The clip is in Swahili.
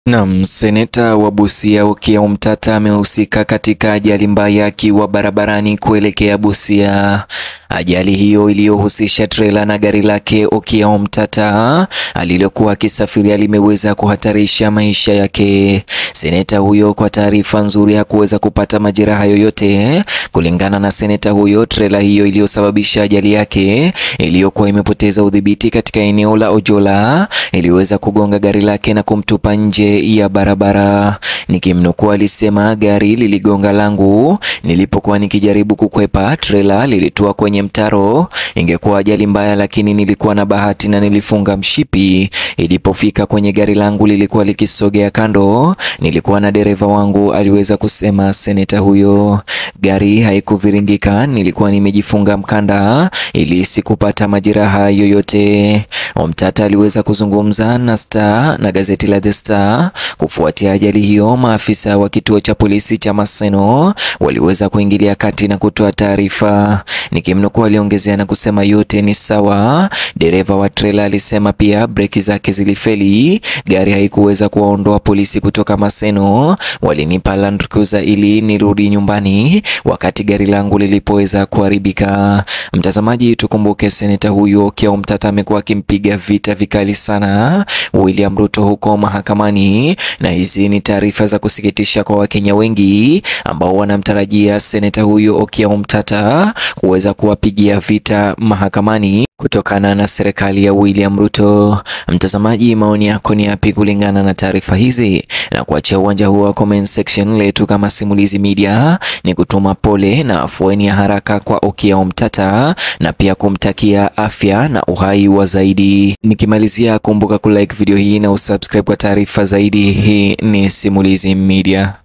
Naam, seneta wa Busia Okiya Omtata amehusika katika ajali mbaya akiwa barabarani kuelekea Busia. Ajali hiyo iliyohusisha trela na gari lake Okiya Omtata alilokuwa akisafiria limeweza kuhatarisha maisha yake. Seneta huyo kwa taarifa nzuri hakuweza kupata majeraha yoyote. Kulingana na seneta huyo, trela hiyo iliyosababisha ajali yake iliyokuwa imepoteza udhibiti katika eneo la Ojola iliweza kugonga gari lake na kumtupa nje ya barabara. Nikimnukuu, alisema gari liligonga langu nilipokuwa nikijaribu kukwepa, trela lilitua kwenye mtaro. Ingekuwa ajali mbaya, lakini nilikuwa na bahati na nilifunga mshipi. Ilipofika kwenye gari langu lilikuwa likisogea kando, nilikuwa na dereva wangu, aliweza kusema seneta huyo. Gari haikuviringika, nilikuwa nimejifunga mkanda ili sikupata majeraha yoyote. Omtata aliweza kuzungumza na Star na gazeti la The Star kufuatia ajali hiyo. Maafisa wa kituo cha polisi cha Maseno waliweza kuingilia kati na kutoa taarifa. Nikimnukuu, aliongezea na kusema yote ni sawa. Dereva wa trela alisema pia breki zake zilifeli, gari haikuweza kuwaondoa polisi kutoka Maseno. Walinipa Land Cruiser ili nirudi nyumbani wakati gari langu lilipoweza kuharibika. Mtazamaji, tukumbuke seneta huyo Okiya Omtata amekuwa akimpiga vita vikali sana William Ruto huko mahakamani, na hizi ni taarifa za kusikitisha kwa Wakenya wengi ambao wanamtarajia seneta huyo Okiya Omtata kuweza kuwapigia vita mahakamani kutokana na serikali ya William Ruto. Mtazamaji, maoni yako ni yapi kulingana na taarifa hizi? Na kuachia uwanja huo wa comment section letu kama Simulizi Media ni kutuma pole na afueni ya haraka kwa Okiya Omtata na pia kumtakia afya na uhai wa zaidi. Nikimalizia, kumbuka kulike video hii na usubscribe kwa taarifa zaidi. Hii ni Simulizi Media.